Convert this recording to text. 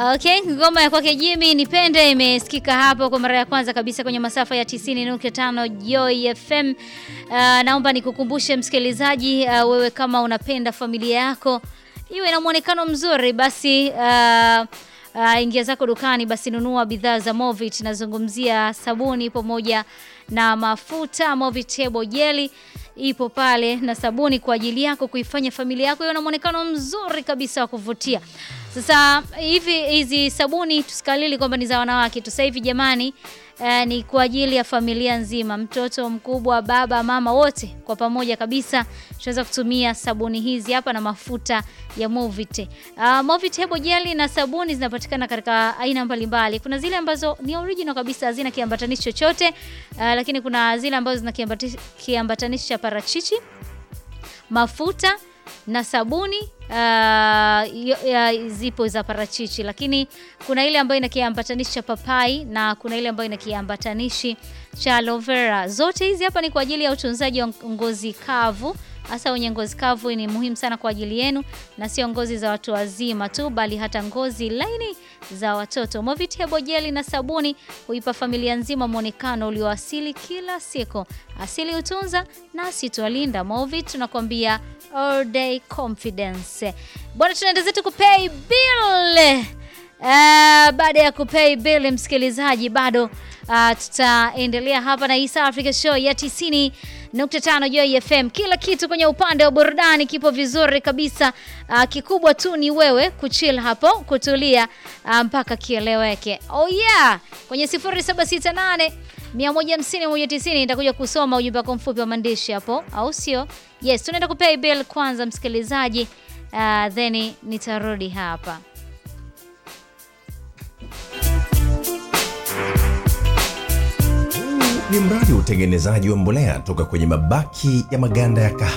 Okay, ngoma ya kwake Jimmy Nipende imesikika hapo kwa mara ya kwanza kabisa kwenye masafa ya 90.5 Joy FM. Uh, naomba nikukumbushe msikilizaji, uh, wewe kama unapenda familia yako iwe na muonekano mzuri basi uh, uh, ingia zako dukani basi nunua bidhaa za Movit. Nazungumzia sabuni pamoja na mafuta. Movit Hebo Jelly ipo pale na sabuni kwa ajili yako kuifanya familia yako iwe na muonekano mzuri kabisa wa kuvutia. Sasa hivi hizi sabuni tusikalili kwamba ni za wanawake tu. Sasa hivi jamani, eh, ni kwa ajili ya familia nzima, mtoto mkubwa, baba, mama, wote kwa pamoja kabisa tunaweza kutumia sabuni hizi hapa na mafuta ya Movit. Uh, Movit Hebo Jelly na sabuni zinapatikana katika aina mbalimbali. Kuna zile ambazo ni original kabisa hazina kiambatanishi chochote, uh, lakini kuna zile ambazo zina kiambati- kiambatanishi cha parachichi, mafuta na sabuni uh, yo- ya- zipo za parachichi, lakini kuna ile ambayo ina kiambatanishi cha papai na kuna ile ambayo ina kiambatanishi cha aloe vera. Zote hizi hapa ni kwa ajili ya utunzaji wa ngozi kavu hasa wenye ngozi kavu ni muhimu sana kwa ajili yenu, na sio ngozi za watu wazima tu, bali hata ngozi laini za watoto. Movit Hebo Jelly na sabuni huipa familia nzima mwonekano ulioasili kila siku. Asili hutunza nasi twalinda. Movit tunakwambia all day confidence. Bwana, tunaenda zetu kupay bill. Uh, baada ya kupay bill msikilizaji, bado uh, tutaendelea hapa na East Africa Show ya 90.5 Joy FM. Kila kitu kwenye upande wa burudani kipo vizuri kabisa. Uh, kikubwa tu ni wewe kuchill hapo, kutulia uh, mpaka kieleweke. Oh yeah, kwenye 0768 150 190 nitakuja kusoma ujumbe wako mfupi wa maandishi hapo, au sio? Yes, tunaenda kupay bill kwanza msikilizaji, uh, then nitarudi hapa. Huu ni mradi wa utengenezaji wa mbolea toka kwenye mabaki ya maganda ya kahawa